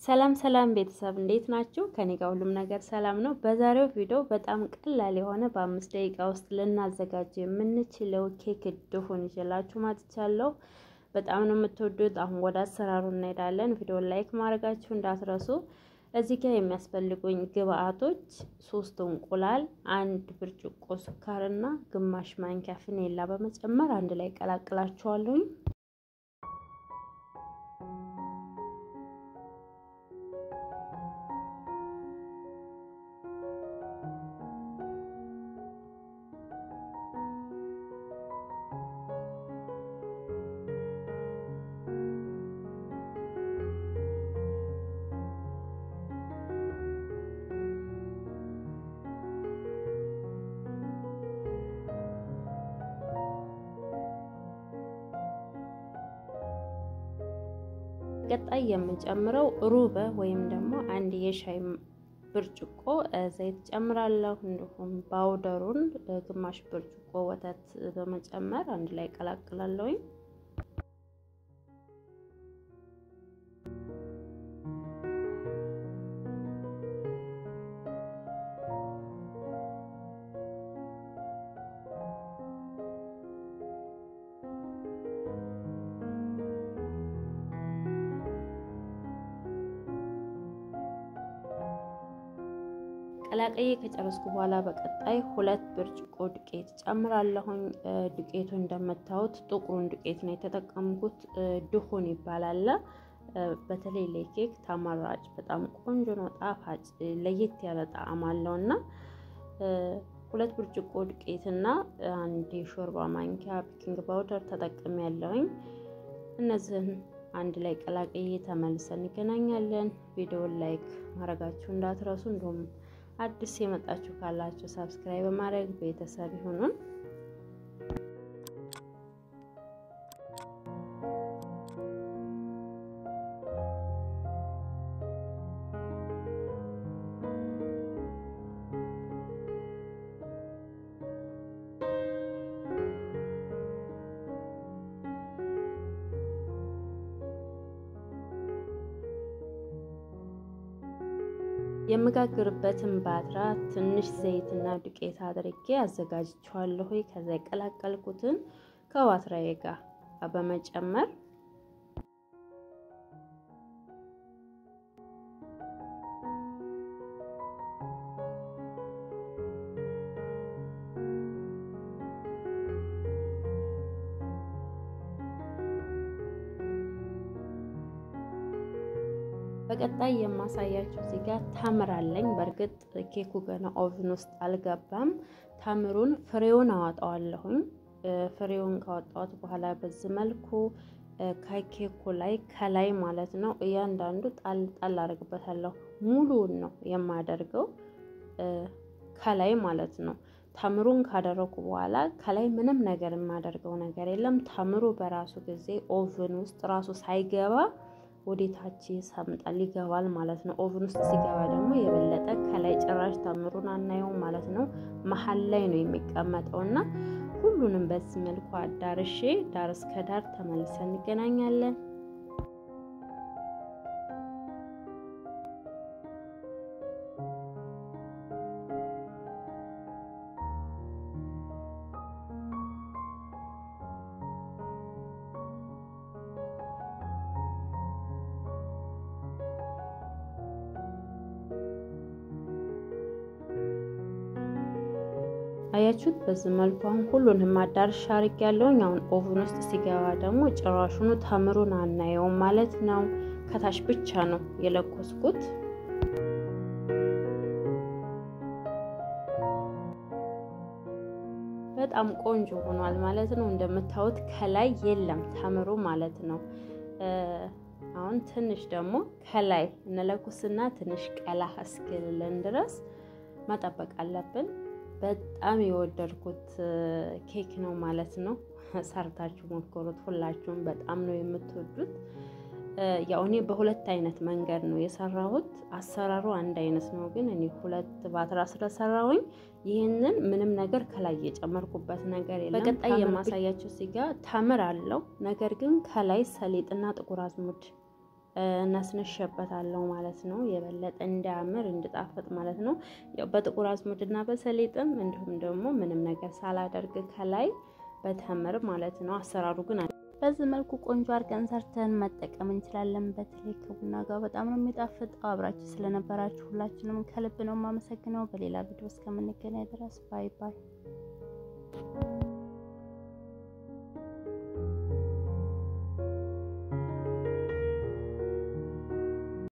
ሰላም ሰላም ቤተሰብ እንዴት ናችሁ? ከኔ ጋር ሁሉም ነገር ሰላም ነው። በዛሬው ቪዲዮ በጣም ቀላል የሆነ በአምስት ደቂቃ ውስጥ ልናዘጋጅ የምንችለው ኬክ ድፉን ይዤላችሁ መጥቻለሁ። በጣም ነው የምትወዱት። አሁን ወደ አሰራሩ እንሄዳለን። ቪዲዮን ላይክ ማድረጋችሁ እንዳትረሱ። እዚህ ጋር የሚያስፈልጉኝ ግብአቶች ሶስት እንቁላል፣ አንድ ብርጭቆ ስኳርና ግማሽ ማንኪያ ፍኔላ በመጨመር አንድ ላይ ቀላቅላችኋለሁኝ። ቀጣይ የምንጨምረው ሩበ ወይም ደግሞ አንድ የሻይ ብርጭቆ ዘይት ጨምራለሁ። እንዲሁም ባውደሩን ግማሽ ብርጭቆ ወተት በመጨመር አንድ ላይ ቀላቅላለሁኝ። ቀላቀዬ ከጨረስኩ በኋላ በቀጣይ ሁለት ብርጭቆ ዱቄት ጨምራለሁኝ። ዱቄቱ እንደምታዩት ጥቁሩን ዱቄት ነው የተጠቀምኩት። ድሁን ይባላል። በተለይ ለኬክ ተመራጭ በጣም ቆንጆ ነው፣ ጣፋጭ ለየት ያለ ጣዕም አለው እና ሁለት ብርጭቆ ዱቄትና አንድ የሾርባ ማንኪያ ቤኪንግ ፓውደር ተጠቅሜ ያለውኝ። እነዚህን አንድ ላይ ቀላቅዬ ተመልሰን እንገናኛለን። ቪዲዮውን ላይክ ማድረጋችሁ እንዳትረሱ እንዲሁም አዲስ የመጣችሁ ካላችሁ ሳብስክራይብ በማድረግ ቤተሰብ ይሁኑን። የምጋግርበትን ባትራ ትንሽ ዘይትና ዱቄት አድርጌ አዘጋጅቼዋለሁ። ከዛ የቀላቀልኩትን ከባትራዬ ጋር በመጨመር በቀጣይ የማሳያችሁ እዚህ ጋር ታምር አለኝ። በእርግጥ ኬኩ ገና ኦቭን ውስጥ አልገባም። ታምሩን ፍሬውን አወጣዋለሁኝ። ፍሬውን ካወጣሁት በኋላ በዚህ መልኩ ከኬኩ ላይ ከላይ ማለት ነው እያንዳንዱ ጣል ጣል አደርግበታለሁ። ሙሉውን ነው የማደርገው ከላይ ማለት ነው። ታምሩን ካደረኩ በኋላ ከላይ ምንም ነገር የማደርገው ነገር የለም። ታምሩ በራሱ ጊዜ ኦቭን ውስጥ ራሱ ሳይገባ ወዴታች ሰምጣል ይገባል ማለት ነው። ኦቭን ውስጥ ሲገባ ደግሞ የበለጠ ከላይ ጭራሽ ታምሩን አናየው ማለት ነው። መሀል ላይ ነው የሚቀመጠው እና ሁሉንም በዚህ መልኩ አዳርሼ ዳር እስከ ዳር ተመልሰን እንገናኛለን። አያችሁት? በዚህ መልኩ አሁን ሁሉንም አዳርሻ አድርጌያለሁኝ። አሁን ኦቭን ውስጥ ሲገባ ደግሞ ጭራሹኑ ተምሩን አናየውም ማለት ነው። ከታች ብቻ ነው የለኮስኩት። በጣም ቆንጆ ሆኗል ማለት ነው። እንደምታዩት ከላይ የለም ተምሩ ማለት ነው። አሁን ትንሽ ደግሞ ከላይ እንለኩስና ትንሽ ቀላ እስኪልልን ድረስ መጠበቅ አለብን። በጣም የወደድኩት ኬክ ነው ማለት ነው። ሰርታችሁ ሞክሩት። ሁላችሁም በጣም ነው የምትወዱት። ያው እኔ በሁለት አይነት መንገድ ነው የሰራሁት። አሰራሩ አንድ አይነት ነው፣ ግን እኔ ሁለት ባትራ ስለሰራሁኝ ይህንን ምንም ነገር ከላይ የጨመርኩበት ነገር የለም። በቀጣይ የማሳያችሁ ሲጋ ተምር አለው፣ ነገር ግን ከላይ ሰሊጥና ጥቁር አዝሙድ ነስንሸበታለሁ ማለት ነው። የበለጠ እንዲያምር እንዲጣፍጥ ማለት ነው። ያው በጥቁር አዝሙድና በሰሊጥም እንዲሁም ደግሞ ምንም ነገር ሳላደርግ ከላይ በተምር ማለት ነው። አሰራሩ ግን በዚህ መልኩ ቆንጆ አድርገን ሰርተን መጠቀም እንችላለን። በተለይ ከቡና ጋር በጣም ነው የሚጣፍጠው። አብራችሁ ስለነበራችሁ ሁላችንም ከልብ ነው የማመሰግነው። በሌላ ቪዲዮ እስከምንገናኝ ድረስ ባይ ባይ።